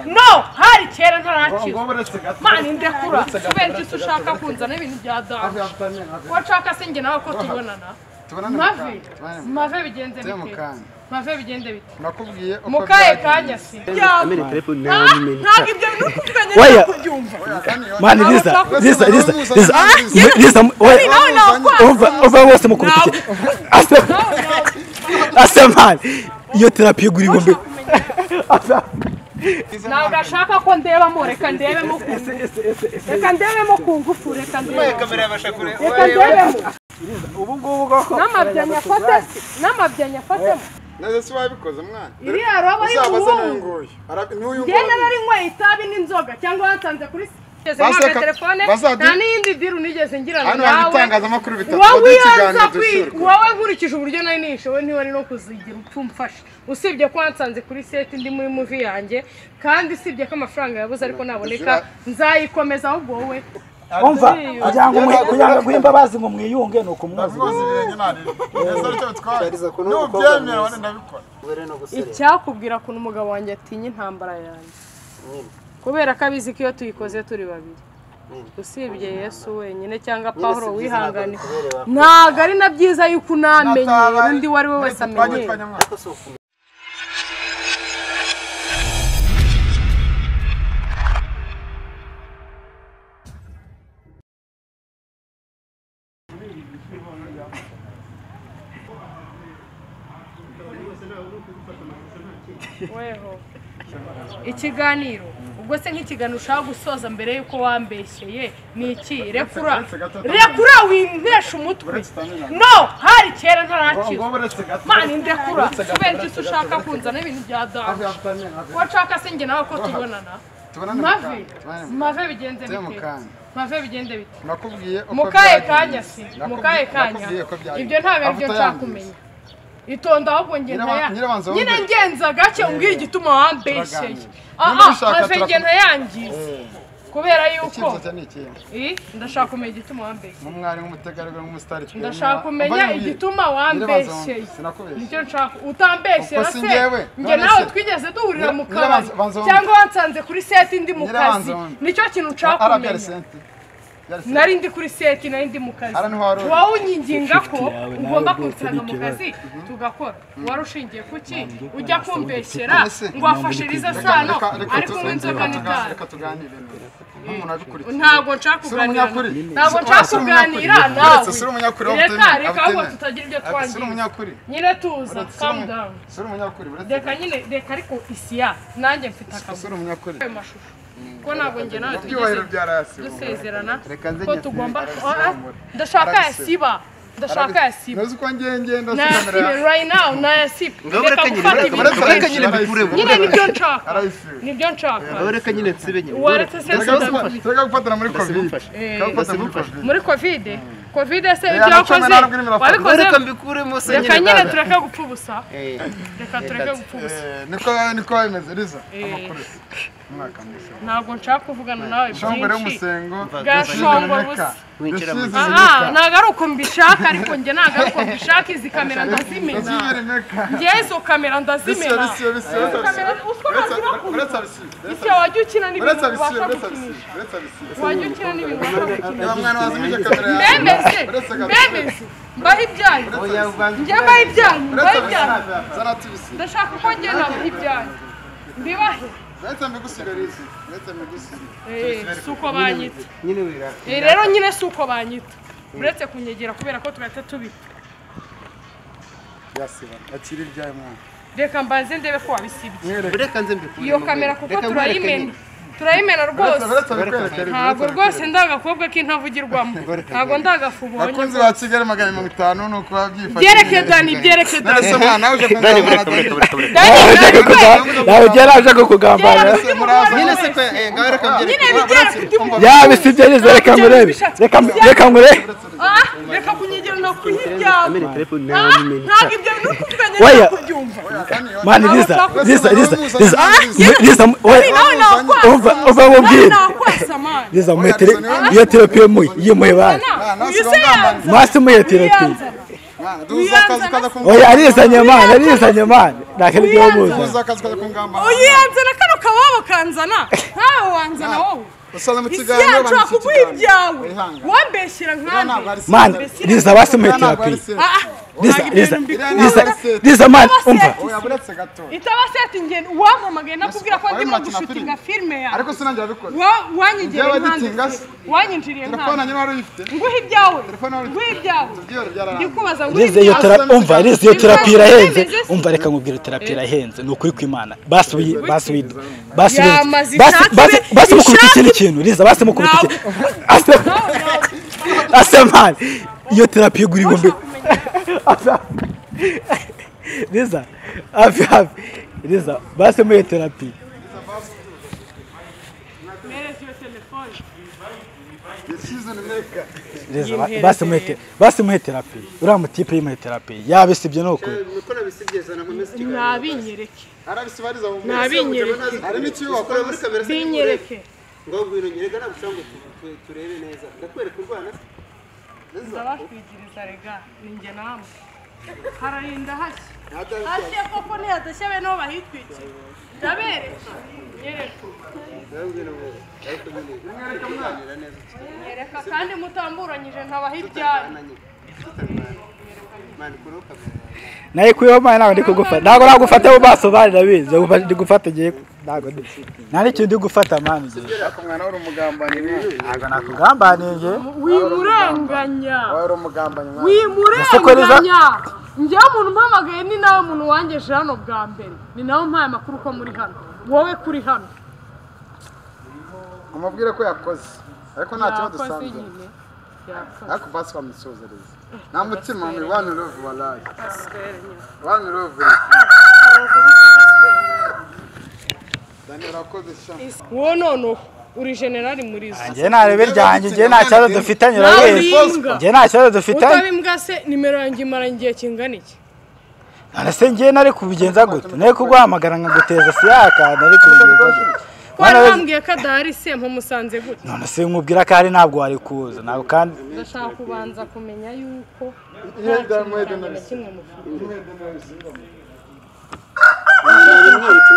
no hari kera ntarakira mana indekura kubera kubera igisa ushaka kunzana ibintu bya danje washaka se njye nawe ko tubonana tubonane mu mave kanya, tubonane mu mave bigenze Tube mu bite kanya. mave bigenze bite nakubwiye uko mu kahe byagenze. kanya si Amene telefone nawe nyine. ntabwo ibyo ntukuganye Oya, Oya, kandi yo- mani Liza, Liza, Liza, Liza. Ah, M- Liza, m- oya, nawe nakwanga. uva- uva wese mukurikiye. Asa, asa mani. Iyo terapi igura ibihumbi. Asa. ntabwo ashaka ko ndebamo reka ndebemo ku ngufu reka ndebemo ku ngufu reka ndebemo kamera yabasha kureba reka ndebemo n'amabya nyafate n'amabya nyafatemo neza si wabikoze mwana iriya roba uzabaza y'umuhungu n'uyunguyu Ara- n'uyunguyu ngenda nari nyweye itabi n'inzoga cyangwa wansanze kuri ngeze Baseka- mpamya telefone basadu- nta n'iyindi diru nigeze ngirana hano hari nawe itangazamakuru bitatu wowe baduha iyo ikiganiro nza kwi- dushyirwa wowe nkurikije uburyo nari nishowe ntiwari no kuzigira upfa umfasha usibye ko wansanze kuri seti ndi muri muvi yanjye kandi usibye ko amafaranga yabuze ariko naboneka nzayikomeza ahubwo wowe Umva, kugira ngo umwe- kugira ngo aguhe imbabazi ngo mwiyunge ni ukumwoza. mwoza ibirenge ntarira neza aricyo bitwaye Shariza, ukuntu uri umukobwa nubyemera wane mwiza. ndabikora Ubere no gusore. icyakubwira kuntu umugabo wanjye atinya intambara yanjye Nyine, kubera ko abizi ko iyo tuyikoze turi babiri nyine. usibye yesu wenyine cyangwa pahuro sibyiza, wihangane ntabwo bikubereye wakora. ntabwo ari na byiza yuko unamenye undi uwo ari we wese amenyera amenyera Ariko si ukumenya. weho ikiganiro ubwo se nk'ikiganiro ushaka gusoza mbere y'uko wambeshyeye ni iki rekura rekura wimpesha umutwe no hari kera ntarakira mana indekura kubera igisa ushaka kunzana ibintu bya danje washaka se njye nawe ko tubonana mave mave bigenze Tube mu bite kanya. mave bigenze bite nakubwiye uko mu kahe byagenze. kanya si mu Nakubwi- kahe kanya nakubwiye uko byagenze. ibyo ntabwo ari byo Amavuta nshaka yangiritse. kumenya itonda ahubwo njye Nyirabanza- ntaya nyirabanza nyine wumve. ngenza gake umbwira igituma wambesheye Turaganira. Niba aha ubishaka maze njye turakomeza. ntayangize kubera yuko icyifuzo cye ni ikindi Eh, ndashaka kumenya igituma wambeshye mu mwari w'umutegarugori w'umusitari twemewe. ndashaka kumenya Umva nyibwire. igituma Nyirabanza wambesheye wumve, sinakubeshye. nicyo nshaka utambeshye Ubwo na si se njyewe, njye none nawe se. twigeze duhurira mu Nyirabanza- kabari banza wumve. cyangwa wansanze kuri seti ndi mu kazi Nyirabanza wumve. nicyo kintu nshaka Ara byari kumenya senti. Byari senti. nari ndi kuri seti nari ndi mu kazi Ara niho wari uri. wowe unyinginga ko Inshuti yawe, nawe ugomba rwose kunsanga mu n'ikibazo. kazi tugakora wari ushingiye ku ki ujya kumbeshyera None se, ngo wafashirize sano Reka- reka ari tu- kunywa inzoga reka tuga- n'itabi reka tuganire neza. nk'umuntu abikurikiye ntabwo nshaka Sura kuganira umunyakuri. nawe. ntabwo Sura- nshaka sura kuganira umunyakuri. nawe Uretse sura umunyakuri, reka abutene- reka ahubwo abutene. tutagira ibyo Ati, sura twangiza umunyakuri. nyine tuza Uretse sura calm umu- down sura umunyakuri. Uretse reka nyine reka ariko isiya nanjye mfite akazi sura umunyakuri. ayo mashusho ko ntabwo njye nawe Ibyubahiro tugeze bya rasi. dusezerana Reka nze ko njye tugomba sinzi, Ah, ah, arabisobanura. ndashaka Arabisobanura. yasiba ndashaka yasiba Ntuzi ko njye ngenda na sinamera yasiba right now na yasiba reka gufata ibintu uretse- uretse byinshi nyine bikuremo. nyine nibyo nshaka Arayisiba. nibyo nshaka Nawe reka nyine nsibe nyine. waretse se Tureka gufa- sida tureka gufatana muri covid Simumfashe. Tureka gufatana muri covid muri kovide kovide se Reba ibyo cumi wakoze n'arindwi n'imirongo itatu. wabikoze Reka mbikuremo se reka nyine nyine dada. tureke gupfa ubusa Eh, reka tureke gupfa ubusa Eh, niko niko bimeze riza Eh. amakuru umwaka mushya ntabwo nshaka kuvugana nawe shongore byinshi y'umusengo Gashongore ubusa. aha ntabwo ari uko mbishaka ariko njye ntabwo ari uko mbishaka izi kamera ndazimena njyewe izo kamera ndazimena izo kamera utwo ntagira kumenya icyo wajya ukina n'ibintu ubasha gukinisha wajya ukina n'ibintu ubasha gukinisha mbemeze mbemeze mbaho ibyanyu njye mbaho ibyanyu mbaho ibyanyu ndashaka ko njye nabaha ibyanyu mbibahe Eh, si uko banyita nyine wira. Eh, rero nyine si uko banyita uretse kunyegera kubera ko tugahita tubita akiri ibyaye mwana reka mbanze ndebe ko wabisibye Reka nze mbikuremo. iyo kamera kuko Reka nkwereke turayimena nyine. turayimena rwose uretse bikwerekera ntabwo rwose ndi agakobwa k'intavugirwamo ntabwo ndi agafu ubonye abakunzi ba kigali magana mirongo itanu ni uko byereke babyifashisha dani byereke dani narese mwana uje dani Ashaka kuga- nawe byari ashaka kugambana. Nyine se pe- eh, ngaho reka mbyereke. nyine bijyera kubyumva Yaba si ibyo Liza, reka murebe. Reka mu- reka murebe. Ah, reka kunyegera no kuyiryama Amene telefone nawe Ah, nyine. ntabwo ibyo ntukuganye Oya. no kubyumva Mani Liza, Liza, Liza, Liza. Ah, Liza, oya. nawe nakwasa Umva, umva nawe mubwire. nakwasa mani Liza muhe tele- iyo terapi yemuye, yemuye bana. uyiseyanza Masi muhe terapi. Oya, arizanye mani, arizanye mani. Nta kindi byomubuza. uyiyanze na kano kababo ka wanzana nkawe wanzana wowe usanga mu isi kiganiro yacu hakuguha ibyawe Wihangane. wambeshyira ntabwo ari nkanjye se. mani riza abasomeye Iriya ntabwo ari terapi seti. riza riza riza riza mani umva Oya, buretse gato itabaseti ngendo uwampamagaye nakubwira ko ndimo Wabimwakira gushutinga filime ariko yawe sinangira abikora Wa- wanyigiriye Byaba nkanjye gitinga se. wanyinjiriye telefone nkanjye nyine wari uyifite nguhe ibyawe Telefone wari- nguhe ibyawe byoro byararangiye ndikubaza nguhe riza iyo ibyawe terapi umva riza iyo terapi irahenze Imeze se? umva reka nkubwire terapi irahenze ni ukuri kw'imana basi uyi basi uyi basi Ya, uyi- mazi basi ishati basi be- basi mukubita ishati- ikindi kintu riza basi mukubita Nawe- ikindi asa asa mani iyo terapi igura igombe asa riza hafi hafi riza basi muri terapi Mpereza iyo telefone. season maker riza ba- basi muri te- basi muri terapi uriya mutipe y'imuhe terapi yabisibye ni ukuri nuko nabisibyeza nakomeza ikiganiro nabinyereke arabisibariza mu nabinyereke harimo icyo wakora ukora muri kamera se binyereke ngo ngwino nyereka nagushaka ngo tu- tu- turebe neza ndakwereka urwana se ndabashwigiriza rega ni njye namwe hararinda hashya hashya koko ntihadashya be n'aho bahitwikira ndabereka nyereka ndabwira ngo ariko nyine tuganira neza nyereka kandi mutamburanyije ntabaha ibyanyu tutananye tutarwana mani kuri kamera naye kuyo mwana ntabwo ndi kugufata ntabwo nagufata mu maso mani ndabizi ndagufata- ndi gufata igihe ntabwo ndi nta n'ikintu ndi gufata mani ngewe ariko mwana wari umugambanyi mwana ntabwo nakugambaniye wimurenganya wari umugambanyi mwana wimurenganya njyewe umuntu umpamagaye ni nawe muntu wangejeje hano bwa mbere ni nawe mpaye amakuru ko muri hano wowe kuri hano umubwire ko yakoze ariko nta kibazo yakoze dusanzwe nyine yakoze ariko basi bamusuzereza nta mutima ni wani rovu warayi Gaswere nyine. wani rovu dani urakoze sha wowe noneho uri generali muri zo ngewe nta rebe ryanjye ngewe nta kibazo dufitanye urabizi Nawe uri imbwa. ngewe nta kibazo dufitanye utaba imbwa se nimero yanjye imara igihe kingana iki arase ngewe nari kubigenza gute nari kuguhamagara nkaguteza siyaka nari kubigenza gute wari Mwana we- wambwiye ko adahari se mpamusanze gute none se nkubwira ko ari ntabwo wari kuza ntabwo kandi ndashaka kubanza kumenya yuko Iyo nta damu kintu wenda na kimwe mufite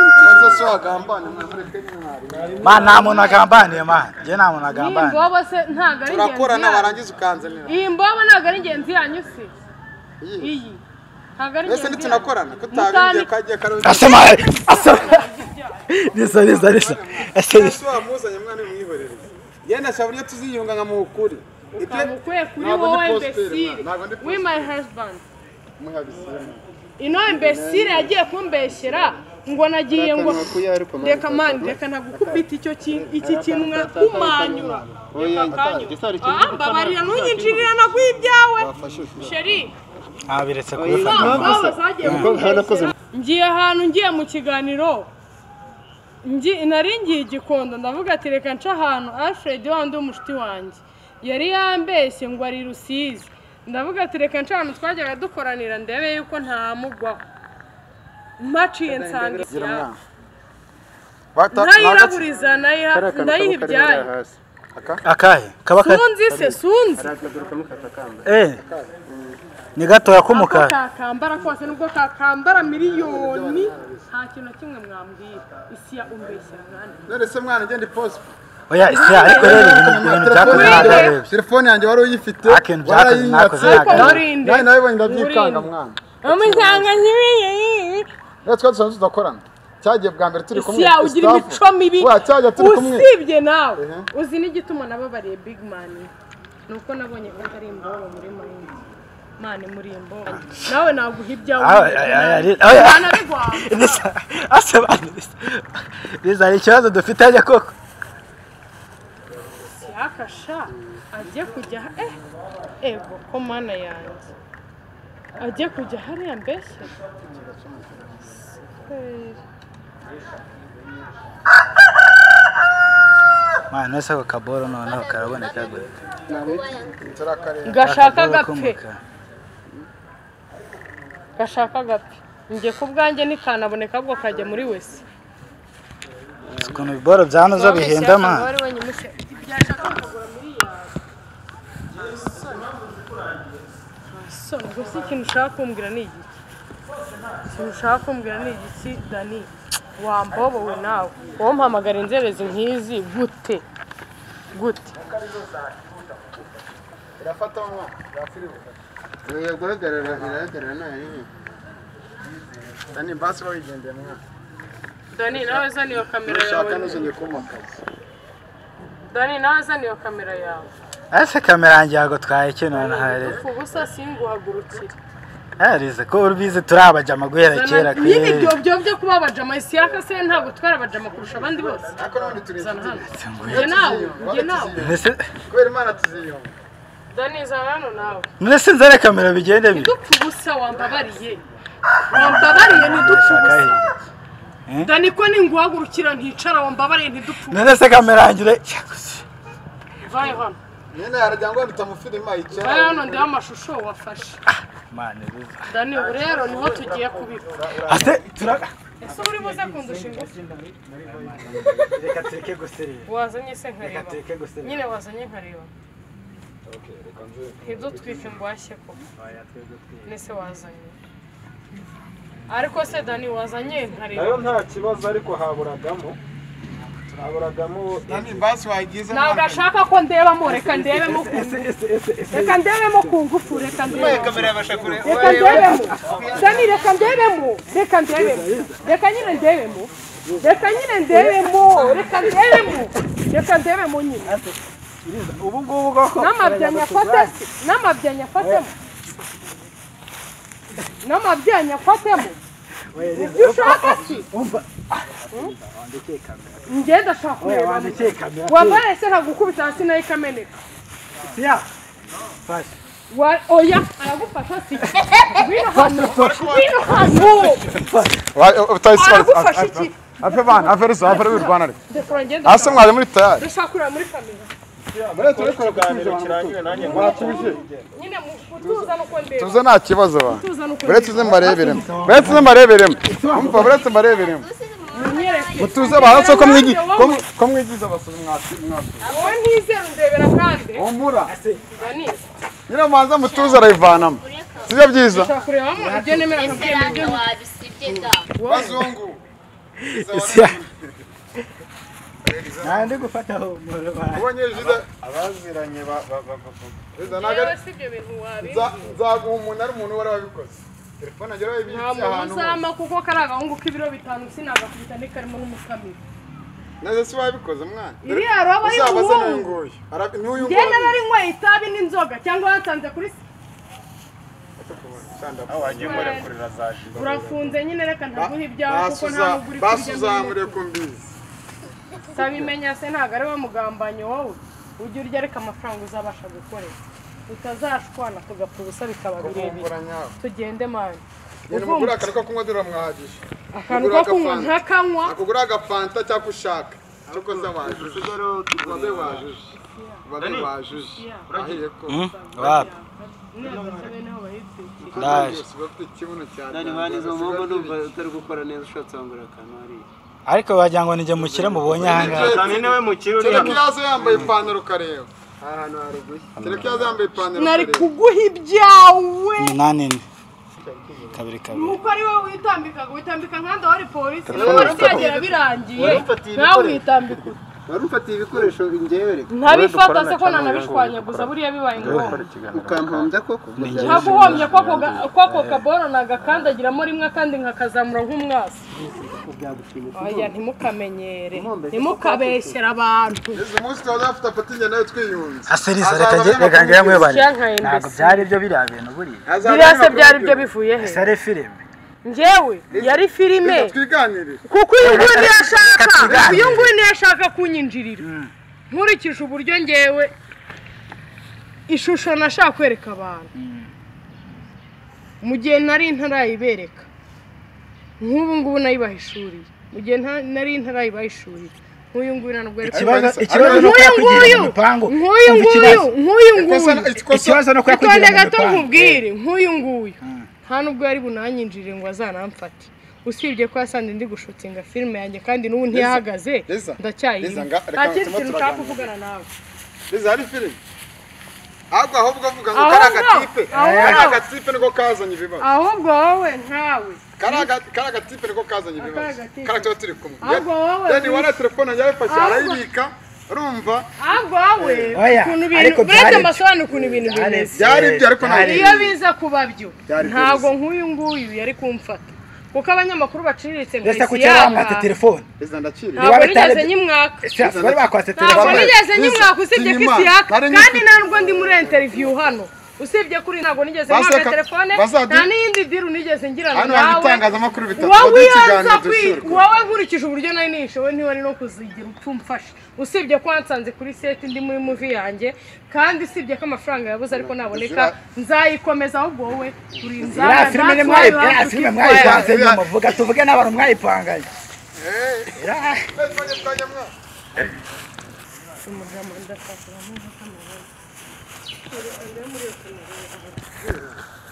ubanza si wagambane mwamureke mwari mani nta muntu agambaniye mani ngewe nta muntu iyi agambaniye mbobo se ntabwo ari ingenzi urakorana yanyu warangiza ukanzanira iyi mbobo ntabwo ari ingenzi yanyu se iyi ntabwo ari ingenzi mbese yanyu ntitunakorana kutabimbye Mutani- kagiye karori asa mani asa risa risa risa asa risa ese wamuzanye mwana mwihorereze yenda shaka uburyo tuziyunga nkamukuri ibyo ukamukwiye kuri Ntabwo ndi wowe positive, imbesire ntabwo ndi we my husband muhabisiyemo ino imbesire yagiye kumbeshyera ngo nagiye ngo kuya ariko mani reka mani reka ntagukubita icyo kintu iki kintu nkakumanyura oya gisari Akanyura. kintu Ah, mbabarira ntunyinjirira naguha ibyawe wafashe ufite sheri abiretse kubifata ntabwo mani. zagiye umukobwa warakoze kumbeshyera. ngiye ahantu ngiye mu kiganiro Ngi- nari ngiye i gikondo ndavuga ati reka nce ahantu alfred wandi w'umushuti wanjye yari yambeshye ngo ari rusizi ndavuga ati reka nce ahantu twajyaga dukoranira ndebe yuko ntamugwaho mpaciye nsanga ishyamba ntayiraburiza nayiha- ndayiha ibyayo hasi akahe kaba akahe sunzi se sunzi Eh, ni gatoya ako k'umukara kakambara kose nubwo kakambara miliyoni nta kintu na kimwe mwambwira isi ya umbeshya mwana none se mwana ugenda iposita oya isi ariko rero ibintu ibintu byakoze ntabwo arebe telefone yanjye wari uyifite Akenshi byakoze, warayingatse nakoze, nakoze. Urinde. nawe nabibonye ndabyikanga mwana umuryango ntibiye rero twari dusanzwe tudakorana cyagiye bwa mbere turi kumwe isi yawe ugira Gustave. imico mibi Wa, cyajya turi kumwe usibye nawe uzi n'igituma nababariye big man ni uko nabonye ko atari imbobo muri murinzi mani muri imbobo nawe naguha ibyawe Ah, nibyo ah, ah, nabi. ah, ah, ah. Nanabigwamo. Risa- asa bani, risa- risa hari ikibazo dufite ajya koko yakasha ajye kujya eh ego ko mana yanjye ajye kujya hariya mbese mwana ese ako kaboro noneho karaboneka gute turakareba gashaka Akaboro agapfe k'umukara. gashaka agapfe njye ku bwanjye ntikanaboneka ahubwo kajya muri wese Uzi ukuntu ibiboro byanuza bihinda mwana So, gusa ikintu ushaka kumbwira ni igiki ikintu ushaka kumbwira ni igiki dani wambobowe nawe wowe mpamagara inzererezi nk'izi gute gute irafata mu mwaka irafiribuka uyu guhagarara irahagarara nta yindi dani basi bayigendeye mu mwaka dani nawe zana iyo kamera ushaka yawe n'uzongeye kumpa akazi dani nawe zana iyo kamera yawe ese kamera yanjye ntabwo twayikenera na harize upfa ubusa singuhagurukire harize ko ubizi turi abajama guhera kera pe nyine ibyo byo byo kuba abajama siyaka se ntabwo twari abajama kurusha abandi bose ariko n'ubundi turi zana hano Singuye. njye nawe njye nawe Mbese kubera imana tuziyumva dani zana hano nawe mbese nzare kamera bigende bire ntidupfe ubusa wambabariye wambabariye ntidupfe ubusa Eh? dani ko ninguhagurukira nticara wambabariye ntidupfe ubusa none se kamera yanjye ure Cyakoze. vayo hano nyine haragira ngo nita mu filime ayicara vayo hano ndeba amashusho wafashe Mana ibuza. dani ubu rero niho tugiye kubikora ase turaga ese uri buze kundusha ingufu reka tureke guserera wazanye se nkareba tureke guserera nyine wazanye nkareba ntidutwike ngwashye ko oya twebwe twebwe nese wazanye ariko se dani wazanye nayo nkareba nta kibazo ariko haburagamo haburagamo dani basi wayigize ntabwo ashaka ko ndebamo reka ndebemo ku ngufu reka ndebemo ku ngufu reka ndebemo kamera yabasha kureba reka ndebemo dani reka ndebemo reka ndebemo reka nyine ndebemo reka nyine ndebemo reka ndebemo reka ndebemo nyine ubu ngubu bwo n'amabyanya afatemo n'amabyanya afatemo n'amabyanya afatemo ibyo ushaka si njye ndashaka kureba wandikeye kamera wambaye se nkagukubita hasi nayo ikameneka siya fashe Wa- oya aragufasha si ngwino hano ngwino hano aragufasha iki afe bana afe rusa afe rubi rwana reka ndekora ngende hasi mwaje muri tayari ndashaka kureba muri kamera muri turi kure kukiganiro nanjye mwatuje nyine mu gutuza nuko ndeba tuze nta kibazo ba gutuza nuko bure tuze mbareberemo bure tuze mbareberemo umva bure tuze mbareberemo nyereke mutuze abantu se ko mwigi ko mw- ko mwigize abasore mwati mwati wowe ntizera ndebera kandi umura Dani, nyine mubanza mutuze arayivanamo sibyo byiza ndashaka kurebamo ibyo nemera nkabyemewe ibyo Seranga wabisibye da. bazungu ese nandi gufataho umuriro wanjye. ubonye jida abaziranye ba ba ba jida ntabwo yewe si ibyo bintu wabizi nza- nzaguha umuntu ari umuntu wari wabikoze telefone agera nta bayibitse muntu ahantu hose. uzama kuko kari agahungu k'ibiro bitanu sinagakubita ntikarimo n'umukamira neza si wabikoze mwana iriya roba uzaba asa y'umuhungu n'uyunguyu Ara- n'uyunguyu ngenda narinyweye itabi n'inzoga cyangwa yansanze kuri se urafunze nyine reka ntaguha ibyawe kuko nta Basuza- nubwo uri kurya basuzamure ku mbizi sabimenya se ntabwo ari we mugambanyi wowe ujya urya ariko amafaranga uzabasha gukorera utazashwana tugapfa ubusa bikaba birebire kuvumbura nyawe tugende mani nyine umugura akantu ko kunywa turamwahagije akantu ko kunywa ntakanywa akugura agafanta cyangwa ako ushaka cyo koze wajuje ubaze wajuje ubaze wajuje ahiye ko wapi neza beneho bahitiye Ndaje. Yose uba ufite ikibuno cya dani dada, mwana izo usigaye mpamvu ufite numva utari gukora neza ushobora nsangura akantu hariya ariko wagira ngo nijye mukire mubonye ahangaha cyane niwe mukiri uri kereka hano iyo aza yambaye ipantaro ukareba aha hantu haruguye kereka iyo aza yambaye ipantaro nari ukareba kuguha ibyawe umunani ine kabiri kabiri nuko ari wowe witambikaga witambika nkanda wari polisi iyo polisi yagera birangiye warufatiye nawe ibikoresho. witambika wari ufatiye ibikoresho njyewe reka ntabifata se ko nanabishwanyaguza buriya bibaye ngombwa ukampombya koko nkaguhomye ko ako ga- ko ako kaboro nagakandagiramo rimwe kandi nkakazamura nk'umwasi oya ntimukamenyere ntimukabeshyere abantu izi munsi tuba dufite apatinya nawe twiyunze aseriza reka njye reka njye mwibare ntabwo byari byo biriya bintu buriya biriya se byari byo bivuye he sare filime njyewe yari filime twiganirire kuko uyu nguyu niyo ashaka tuganire. uyu nguyu niyo ashaka kunyinjirira nkurikije uburyo ngewe ishusho nashaka kwereka abantu mu gihe nari ntarayibereka nk'ubu ngubu nayibahishuriye mu gihe nta- nari ntarayibahishuriye nk'uyu nguyu nta nubwo ari ikibazo ikibazo ni nk'uyu ukora kugira nguyu ibipangu nk'uyu nguyu nk'uyu ikosa nguyu ikosa ikibazo ni ukora kugira itonde gato ibipangu nkubwire nk'uyu nguyu nta nubwo yari bunanyinjire ngo azanamfate usibye ko yasanze ndi gushutinga filime yanjye kandi n'ubu ntiyahagaze Liza, ndacyayirimo Liza, nga- reka nta kindi turimo kintu turaganira. ushaka kuvugana nawe izi hari filime ahubwo ahubwo avuga ngo Ahubwo, kari agatipe ahubwo. kari agatipe niko kazanye ibibazo ahubwo wowe ntawe kari aga- kari agatipe niko kazanye ibibazo agatipe. kari tuba turi kumwe Ahubwo wowe yani wari telefone yarayifashe Ahubwo. arayibika urumva ahubwo wowe Oya, ukuntu ariko ibintu buretse byaretse. mbasobanura ukuntu ibintu bimeze byari ibyo ariko ntabwo iyo biza kuba byo Byari ntabwo byiza. nk'uyu nguyu yari kumfata kuko abanyamakuru baciriritse ngo ndetse isi kuki bamwata yaha. telefone perezida ndakiriye ntabwo Iwawe nigeze tare- nyimwaka Sha, bari bakwatse ntabwo Ntabwo telefone nigeze nigeze- nyimwaka usibye ko Sinimaka. isi yaka Nari kandi nifite- nta nubwo ndi muri interiviyu hano usibye kuri ntabwo nigeze nyimwaka Baseka- telefone basadu- nta n'iyindi diru nigeze ngirana hano hari nawe ibitangazamakuru bitatu wowe baduha iyo ikiganiro nza kwi- dushirwa wowe nkurikije uburyo nari nishoboye ntiwari no kuzigira utumfasha usibye ko wansanze kuri seti ndi muri muvi yanjye kandi usibye ko amafaranga yabuze ariko naboneka nzayikomeza ahubwo wowe urinzara iriya filime ni mwayi iriya filime mwayipanze nyuma muvuga tuvuge n'abantu mwayipanganye Iriya-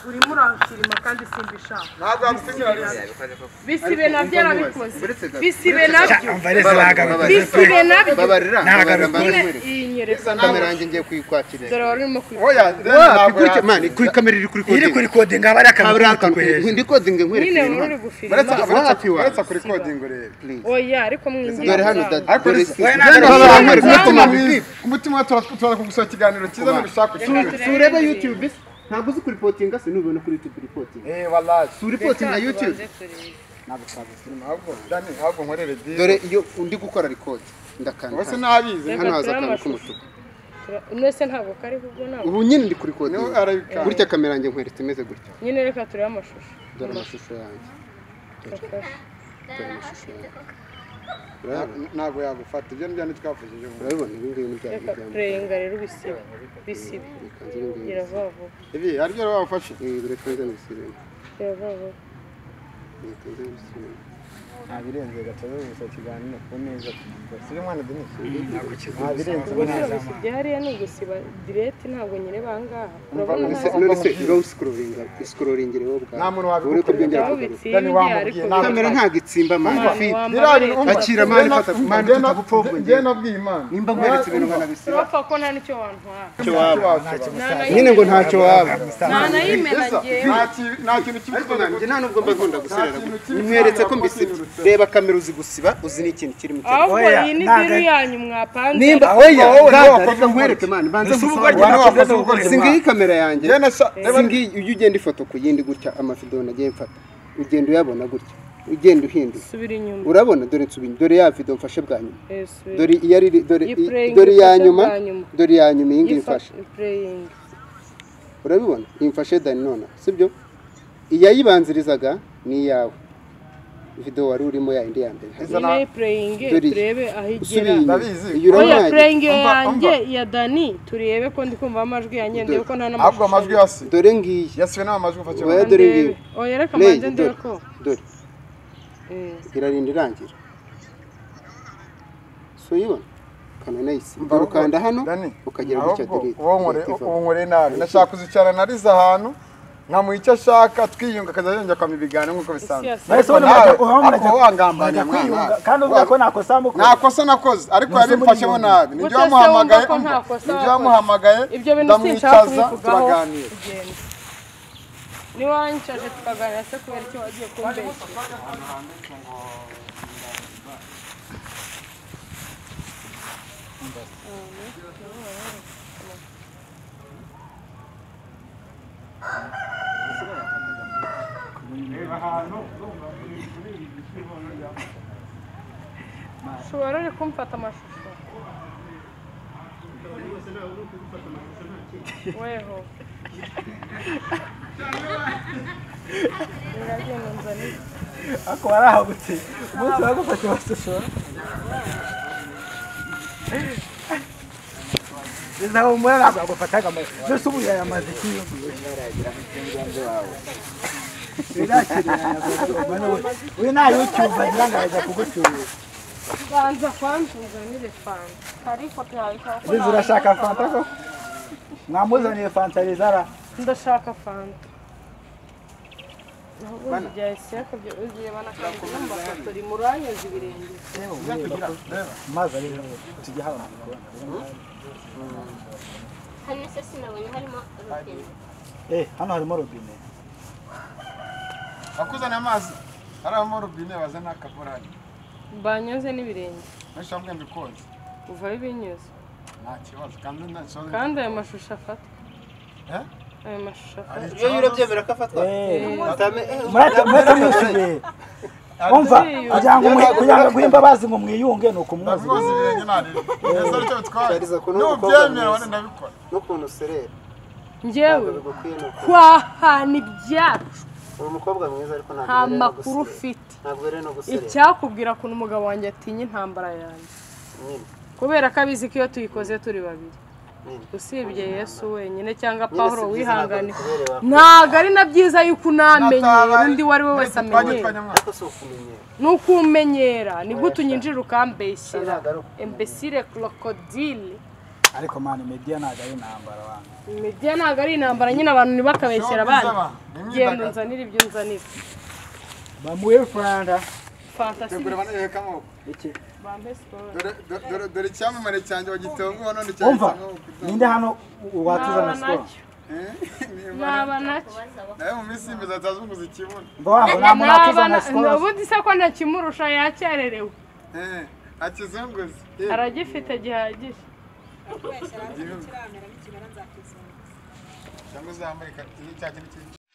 urimo urashirima kandi simbishaka ntabwo wabisigara bisibe nabyo yarabikoze bisibe Sha, nabyo umva rero sinagaruka bisibe nabyo babarira Ntabwo nyine babarira iyi nyereka kamera yanjye ngiye kuyikwakira dore wari urimo kwibuka oya wapi kuri ke- man kuri kamera iri kuri iri kode kuri kode ngo abari akantu kabura k'umutuku hejuru ndi kode ngo nyine wari nkwereke uri ibintu gufirima wapi wa uretse kuri kodingo rero oya ariko mwinjira dore hano dada dore si Oya, dore nagaruka- hano hari Nagaruka- kumutima ku mutima turaza kugusaba ikiganiro cyiza n'urushaka sureba youtube se ntabwo uzi kuripotinga se nubona kuri youtube ripotinga Eh wallahi suripotinga youtube ntabwo twazi filime ahubwo dani ahubwo nkorere dini dore iyo undi gukora record ndakanda wese nabize hano haza akantu k'umutuku mwese ntabwo kariho ubwo ntabwo ubu nyine ndi kuri kode Niwe arabikanga. gutya kamera yanjye nkweretse imeze gutya nyine reka turebe amashusho dore amashusho yanjye dore amashusho yanjye urabibona ntabwo yagufata ibyo nibyo ntitwavuze ejo bundi urabibona ibi ngibi ni bya reka bigambo tureyinga rero bisibe bisibe ikanzu ibi ngibi gira vuba vuba ibi hari ibyo wabafashe Eh, dore kanze mu isirene gira vuba vuba Dore kanze mu isirene ntabirenze gatoza gusa ikiganiro ku meza turi mwana denise gusiba gusiba byariya ni ugusiba direti ntabwo nyine bangaha urabona None se- ntazi none se uraho usikuroringa usikuroringa wowe ubwawe Nta muntu wabikora. uri kubyongera aho kugaruka bitsiye ibyo ariko wamubwiye, ntabwo- kamera ntabwo itsimba Umva, mani wambara leta. Akira mani fata mani njye tutagupfobye. nabwiye imana nimba nkweretse ibintu banabisiba urapfa ko nta n'icyo wantwara nyine ngo ntacyo waba nta nayimena ngewe nta ki- nta kintu kibi ariko nanjye nta nubwo mba nkunda guserera gutya nkweretse ko mbisibye reba kamera uzi gusiba uzi n'ikintu kiri mu cyaro ahubwo Oya, iyi ni ntago- diru yanyu mwapanze nimba oya Rata, rata reka nkwereke mani banze Ese ubwo ngusabane. wagira ngo wakoze Singiyi ubworozi singiyi kamera yanjye njye nasa si ngiyi ujya ugenda ifoto ku yindi gutya amafido nagiye mfata ugenda uyabona gutya ugenda uhindura subira inyuma urabona dore nsubi dore ya video mfashe bwa nyuma Eh, subira. dore iyo ari dore Iyi playing dore ya ifashe nyuma bwa nyuma. dore ya nyuma iyi ngiyi Yifa- mfashe playing. urabibona iyi mfashe dani nona sibyo iyayibanzirizaga ni iyawe video wari urimo ya indi ya mbere Iyi nayo playing Dore iyi. turebe aho igera usubira inyuma Ndabizi. iyo oya uramwaye playing Umva, yanjye umva. ya dani turebe ko ndi kumva amajwi yanjye ndebe ko nta ahubwo amajwi n'amashusho yose dore ngiyi yasiwe n'amajwi ufatira Oya, dore ngiyi ndebe oya reka Play, manze ndebe dore ko dore Eh, irarinda irangira so uyibona kananayisi ukanda hano ukagira gutya delete uwo nkore nabi nashaka kuzicara narize ahantu nkamuha icyo ashaka twiyunga akajya yongera kwama ibiganiro nk'uko bisanzwe Yes, yes. Ariko Ese nawe, ubundi murajya- ariko wowe wangambanya bajya kwiyunga mwana. kandi uvuga ko nakosa mukora nta kosa nakoze ariko yabimfashemo nabi Gute nibyo se wamuhamagaye wumva ko nta umva, kosa nibyo wakoze? wamuhamagaye ibyo bintu sinshaka ndamwicaza kubivugaho turaganira tugenda niwanyicaje tukaganira se kubera icyo wagiye kumbeshya ushobora uri kumfata amashusho weho Biragenda nzanira. ariko warahagutse umunsi wagufata amashusho bizaho umwe ntabwo yagufataga amashusho mbese ubu yayamaze kiyumvira uyu nta yucyumva agira ngo arajya kugucyurira banza kwanza unzanire fanta hari ifoto yawe ikawa ko Zizi nawe urashaka ndashaka fanta koko mwamuzaniye fanta rizara ndashaka fanta ubundi bya esiyaka byo ugiye banakanda n'amafotori muranyoza ibirenge maze ari tujya haba mu gikoni. hano se sinabonye harimo robine eh hano harimo robine bakuzana amazi harimo robine bazana akaborari banyuze n'ibirenge benshi bamwe mbikoze uva binyuze nta kibazo kandi nta kibazo kandi ayo mashusho afatwa Eh? ayo mashusho hari afatwa iyo ikibazo. urabyemera ko afatwa Atame- eh, murakamwishyuye umva kugira ngo mwe- kugira ngo aguhe imbabazi ngo mwiyunge ni ukumwoza Ndabimuzi ibirenge narira ese aricyo bitwaye Shariza ko n'umukobwa n'ubyemera mwiza. wenda ndabikora n'ukuntu userera ntabwo njyewe bigukwiye ni ukuri twahana ibyacu uri umukobwa mwiza ariko ntabwo nta ubereye no makuru guserera. ufite ntabwo rero no guserera icyakubwira ukuntu umugabo wanjye atinya intambara yanjye nyine kubera ko abizi ko iyo tuyikoze turi babiri nyine usibye yesu wenyine cyangwa pawuro si byiza, ntabwo wihangane bikubereye wakora. ntabwo ari na byiza yuko unamenye undi uwo ari we wese amenyera ariko si ukumenyera ni uko umenyera nibwo utunyinjira ukambeshyira Ntabwo ari ukumenyera. embesire krokodile ariko mani mediya ntabwo ari intambara wanjye imijyi ntabwo ari intambara nyine abantu ntibakabeshyere abandi genda unzanire ibyo unzanira bamuhe furanda fantasi tegura banaheka amaboko bambe sikoro Dore- dore- dore- dore icyamamare cyanjye wagitunguwe none umva cyagitse amaboko. ninde hano watuzana naba sikoro nacyo Eh? Niba- naba nacyo nawe mu minsi y'imbeho zataza umuzi ikibona mva wangu nta muntu naba watuzana na sikoro ubundi se ko ntakimurusha yacyarerewe Eh, akizunguze aragifite gihagije cyangwa uzambaye ikanzu cya kintu